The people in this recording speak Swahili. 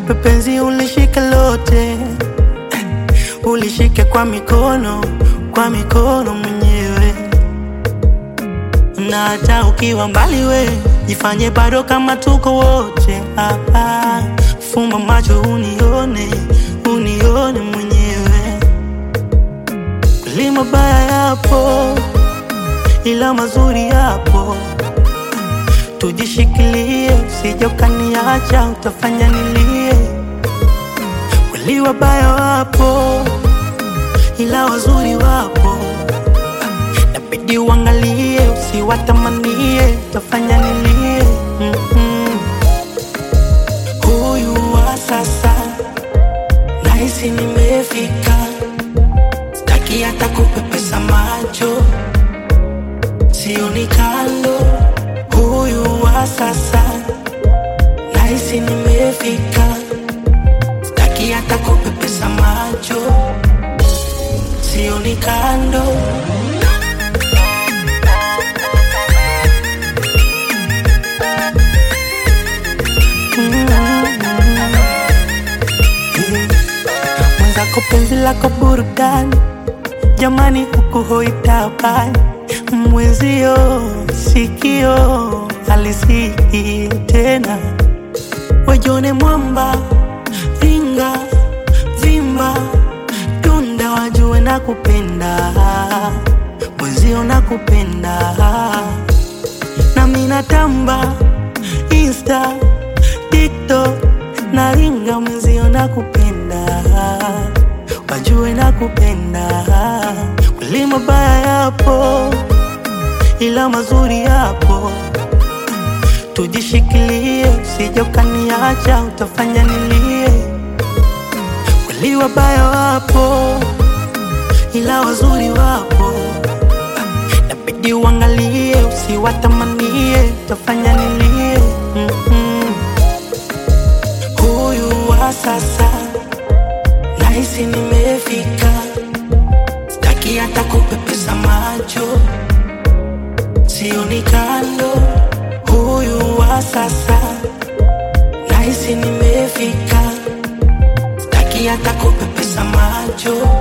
nikupe penzi ulishike lote, ulishike kwa mikono, kwa mikono mwenyewe, na hata ukiwa mbali we jifanye bado kama tuko wote. Ah, ah, fumba macho unione, unione mwenyewe. Kweli mabaya yapo, ila mazuri yapo tujishikilie, usije ukaniacha, utafanya nilie. Kweli wabaya wapo, ila wazuri wapo, nabidi uangalie, usiwatamanie, utafanya nilie. Mm-mm. Huyu wa sasa nahisi nimefika, sitaki hata kupepesa macho, sioni kando huyu wa sasa nahisi nimefika, sitaki hata kupepesa macho, sioni kando. Mwenzako penzi lako burudani, jamani, huku hoitabani mwenzio sikio alisiki tena, wajone mwamba vinga vimba tunda, wajue na kupenda mwenzio na kupenda nami natamba Insta, TikTok na ringa mwenzio na kupenda wajue na kupenda kweli mabaya yapo ila mazuri yapo, tujishikilie, usije ukaniacha, utafanya nilie. Kweli wabaya wapo, ila wazuri wapo, nabidi uangalie, usiwatamanie, utafanya nilie. Mm-mm. Huyu wa sasa nahisi nimefika, sitaki hata kupepesa macho sioni kando. Huyu wa sasa nahisi nimefika, sitaki hata kupepesa macho,